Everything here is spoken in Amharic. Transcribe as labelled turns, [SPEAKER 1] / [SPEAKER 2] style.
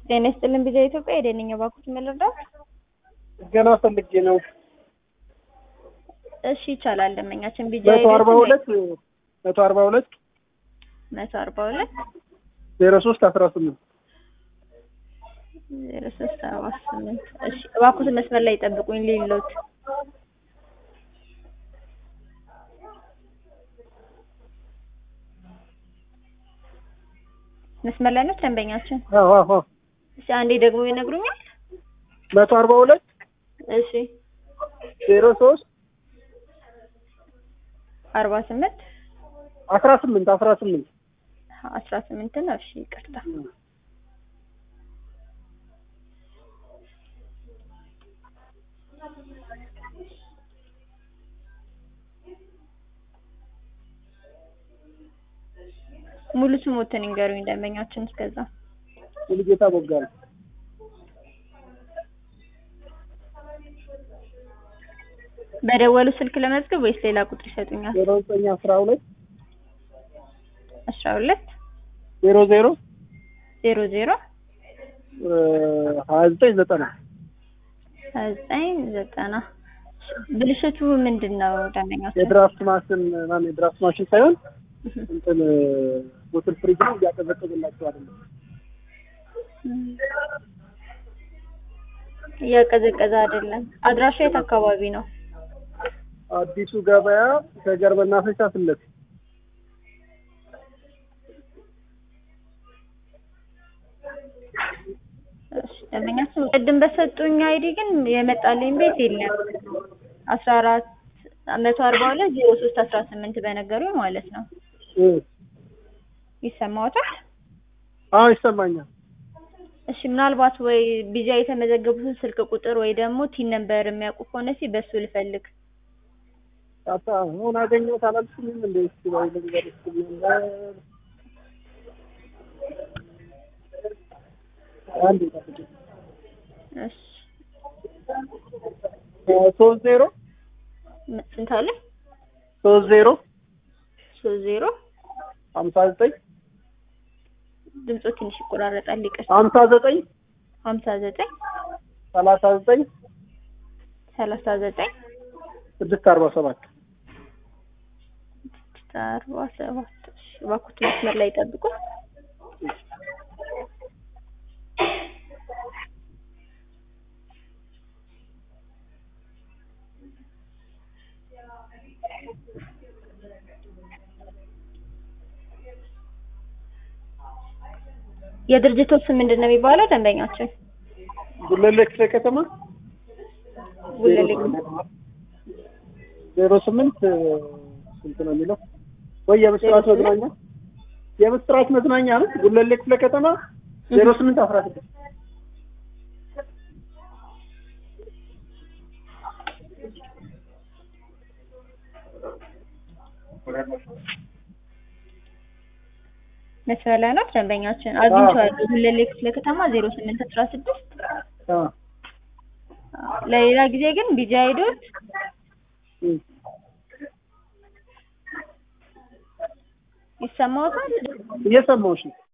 [SPEAKER 1] ጤና ይስጥልን ቢዛ ኢትዮጵያ የደንኛ ባኩት መለርዳት
[SPEAKER 2] ገና ፈልጌ ነው።
[SPEAKER 1] እሺ ይቻላል። ደመኛችን ቢጃ
[SPEAKER 2] መቶ አርባ ሁለት መቶ አርባ ሁለት
[SPEAKER 1] መቶ አርባ ሁለት
[SPEAKER 2] ዜሮ ሶስት አስራ ስምንት
[SPEAKER 1] ዜሮ ሶስት አርባ ስምንት እሺ እባክዎት መስመር ላይ ይጠብቁኝ ሊሎት መስመር ላይ ነው ደንበኛችን።
[SPEAKER 2] አዎ አዎ
[SPEAKER 1] እሺ አንዴ ደግሞ ይነግሩኛል።
[SPEAKER 2] መቶ አርባ ሁለት
[SPEAKER 1] እሺ
[SPEAKER 2] ዜሮ ሶስት
[SPEAKER 1] አርባ ስምንት
[SPEAKER 2] አስራ ስምንት አስራ ስምንት
[SPEAKER 1] አስራ ስምንት ነው። እሺ ይቅርታ። ሙሉ ስሞትን ይንገሩኝ ደንበኛችን። እስከዛ
[SPEAKER 2] ሙሉጌታ ቦጋለ
[SPEAKER 1] በደወሉ ስልክ ለመዝገብ ወይስ ሌላ ቁጥር ይሰጡኛል?
[SPEAKER 2] ዜሮ ዘጠኝ አስራ ሁለት
[SPEAKER 1] አስራ ሁለት
[SPEAKER 2] ዜሮ ዜሮ
[SPEAKER 1] ዜሮ ዜሮ
[SPEAKER 2] ሀያ ዘጠኝ ዘጠና
[SPEAKER 1] ሀያ ዘጠኝ ዘጠና ብልሽቱ ምንድን ነው ደንበኛችን?
[SPEAKER 2] የድራፍት ማሽን ማን የድራፍት ማሽን ሳይሆን እንትን ቦትል ፍሪጅ ነው እያቀዘቀዘላቸው አይደለም።
[SPEAKER 1] እያቀዘቀዘ አይደለም። አድራሻ የት አካባቢ ነው?
[SPEAKER 2] አዲሱ ገበያ ሸገር መናፈሻ ፊት ለፊት
[SPEAKER 1] እሺ ደንበኛችን ቅድም በሰጡኝ አይዲ ግን የመጣልኝ ቤት የለም። አስራ አራት መቶ አርባ ሁለት ዜሮ ሶስት አስራ ስምንት በነገሩኝ ማለት ነው።
[SPEAKER 2] እ
[SPEAKER 1] ይሰማዎታል?
[SPEAKER 2] አዎ ይሰማኛል።
[SPEAKER 1] እሺ ምናልባት ወይ ቢጃ የተመዘገቡትን ስልክ ቁጥር ወይ ደግሞ ቲን ነምበር የሚያውቁ ከሆነ እስኪ በሱ ልፈልግ።
[SPEAKER 2] አታ አሁን አገኘሁት አላልኩኝም እንደ እስኪ ባይ ልንገር እስኪ ነበር አንድ ጠብቂኝ
[SPEAKER 1] እሺ
[SPEAKER 2] ሶስት ዜሮ
[SPEAKER 1] ም- ስንት አለ?
[SPEAKER 2] ሶስት ዜሮ
[SPEAKER 1] ሶስት ዜሮ
[SPEAKER 2] ሀምሳ ዘጠኝ
[SPEAKER 1] ድምፆ ትንሽ ይቆራረጣል። ይቅር
[SPEAKER 2] ሀምሳ ዘጠኝ
[SPEAKER 1] ሀምሳ ዘጠኝ
[SPEAKER 2] ሰላሳ ዘጠኝ
[SPEAKER 1] ሰላሳ ዘጠኝ
[SPEAKER 2] ስድስት አርባ ሰባት
[SPEAKER 1] ስድስት አርባ ሰባት እሺ እባክዎት መስመር ላይ ይጠብቁ። የድርጅቱ ስም ምንድን ነው የሚባለው? ደንበኛችን
[SPEAKER 2] ጉለሌ ክፍለ ከተማ
[SPEAKER 1] ጉለሌ
[SPEAKER 2] ዜሮ ስምንት ስንት ነው የሚለው ወይ የምስራች
[SPEAKER 1] ዜሮ ስምንት?
[SPEAKER 2] መዝናኛ የምስራች መዝናኛ ነው ጉለሌ ክፍለ ከተማ ዜሮ ስምንት አስራ ስድስት
[SPEAKER 1] መስመር ላይ ነው ደንበኛችን አግኝቼዋለሁ። ጉለሌ ክፍለ ከተማ ዜሮ ስምንት አስራ ስድስት
[SPEAKER 2] አዎ
[SPEAKER 1] ለሌላ ጊዜ ግን ቢጃ ሄዶት
[SPEAKER 2] እም።
[SPEAKER 1] ይሰማዎታል?
[SPEAKER 2] እየሰማሁሽ ነው